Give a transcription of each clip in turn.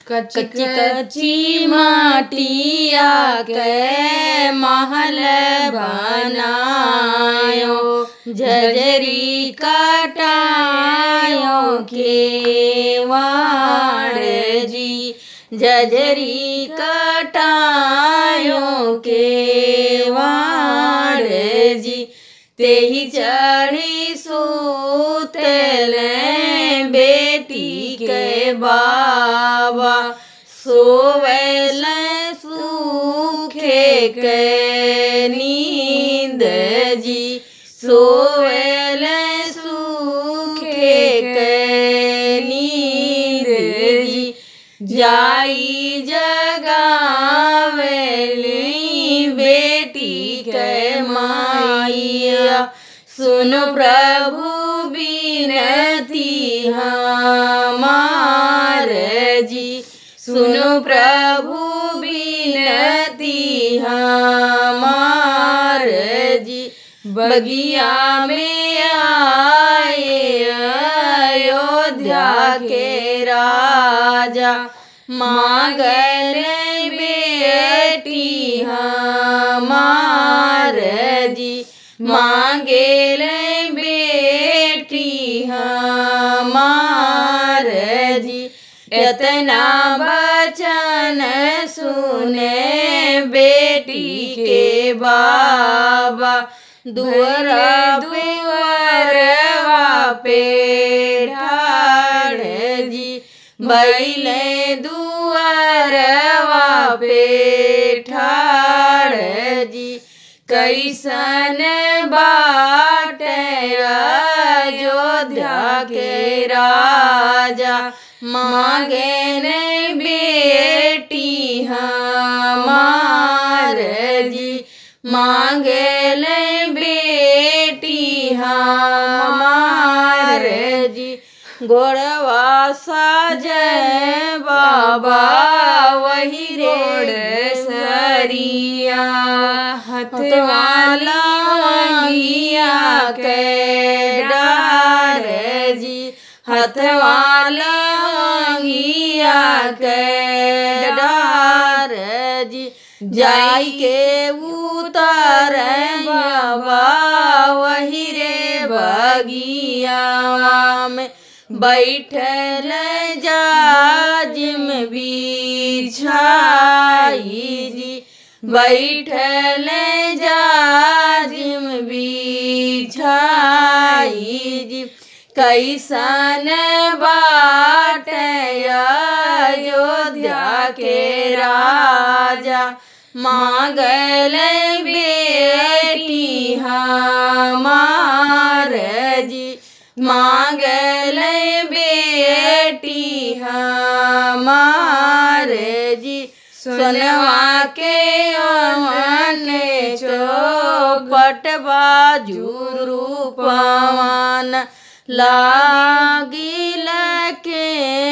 कच्ची कच्ची माटिया के महल बनायो झजरी कटायो के वाड़ जी झजरी कटायो के वाड़ जी तेही चढ़ी सूतल बेटी के बाबा सोवल सूखे के नींद जी सोवल सूखे के नींद जी जाई जगावेली बेटी के माइया सुन प्रभु बिनती हमार जी सुनो प्रभु बिनती हमार जी बगिया में आए अयोध्या के राजा मांगल बेटी हमार जी मांगेल बेटी हमार जी इतना बचन सुने बेटी के बाबा दुअर दुअरवा पे ढाड़ जी बैले दुअरवा पे ठाड़ जी कैसन बाट अयोध्या के राजा मांगे ने बेटी हमार जी मांगे ले बेटी हमार जी गोड़वा साजय बाबा वही रोड सरिया हथवाला के डार जी हथवाला के डार जी जाई के उतर बाबा वही रे बगिया में बैठल जाजिम बिछाई जी बैठल जाजिम बिछाई जी कैसन बाट अयोध्या के राजा मांगल बेटी हमार जी मांगल बेटी हमार जी सोनवा के अमन चौपट बाजू रूपवान लागिल के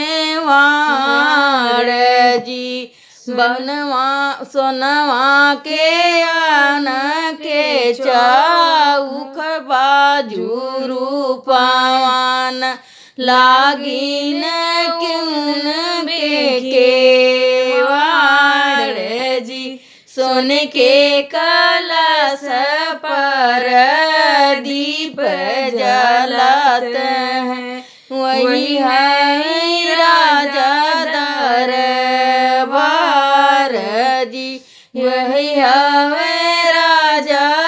वाड़ जी बनवा सोनवा के आन के चौख बाजू रूपवान लागिन किन बेके वाड़ जी सोन के कलश पर दीप जलाते हैं वही है राजा दरबार जी वही है राजा